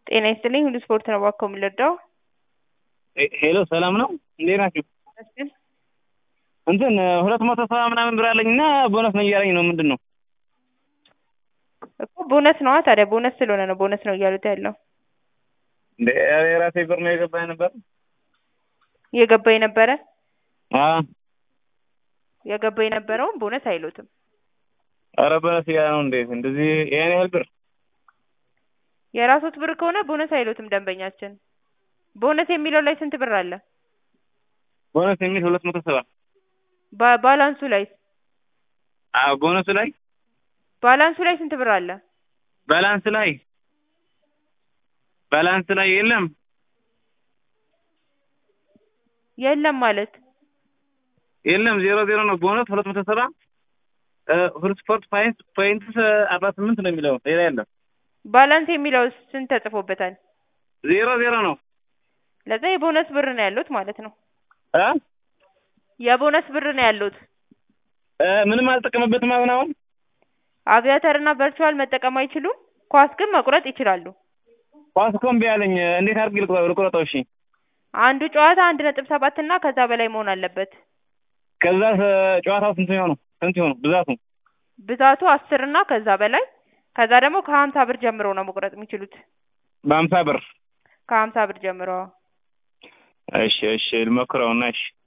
ጤና ይስጥልኝ ሁሉ ስፖርት ነው እባክዎ የምንረዳው? ሄሎ ሰላም ነው እንዴት ናችሁ? ይመስገን። እንትን ሁለት መቶ ሰባ ምናምን ብር አለኝ እና ቦነስ ነው እያለኝ ነው ምንድን ነው? እኮ ቦነስ ነዋ ታዲያ ቦነስ ስለሆነ ነው ቦነስ ነው እያሉት ያለው። እንደ የራሴ ብር ነው የገባኝ ነበር። የገባ የነበረ አዎ የገባ የነበረውን ቦነስ አይሉትም። ኧረ ቦነስ እያለ ነው እንዴት እንደዚህ ያን ያህል ብር የራሶት ብር ከሆነ ቦነስ አይሉትም ደንበኛችን። ቦነስ የሚለው ላይ ስንት ብር አለ? ቦነስ የሚል ሁለት መቶ ሰባ ባ- ባላንሱ ላይ አዎ ቦነሱ ላይ ባላንሱ ላይ ስንት ብር አለ? ባላንስ ላይ ባላንስ ላይ የለም የለም ማለት የለም ዜሮ ዜሮ ነው ቦነስ ሁለት መቶ ሰባ ሁሉ ስፖርት ፖይንት ፖይንትስ አርባ ስምንት ነው የሚለው ሌላ የለም ባላንስ የሚለው ስንት ተጽፎበታል? ዜሮ ዜሮ ነው ለዛ የቦነስ ብር ነው ያሉት ማለት ነው። እ የቦነስ ብር ነው ያሉት። እ ምንም አልጠቀምበትም አሁን አሁን አቪያተር እና ቨርቹዋል መጠቀም አይችሉም። ኳስ ግን መቁረጥ ይችላሉ። ኳስ እኮ እምቢ አለኝ እንዴት አድርጌ ልቁ- ልቁረጠው እሺ አንዱ ጨዋታ አንድ ነጥብ ሰባት እና ከዛ በላይ መሆን አለበት። ከዛ ጨዋታው ስንት ይሆኑ ስንት ይሆኑ ብዛቱ ብዛቱ አስር እና ከዛ በላይ ከዛ ደግሞ ከሀምሳ ብር ጀምሮ ነው መቁረጥ የሚችሉት። በሀምሳ ብር ከሀምሳ ብር ጀምሮ እሺ እሺ ልሞክረውና እሺ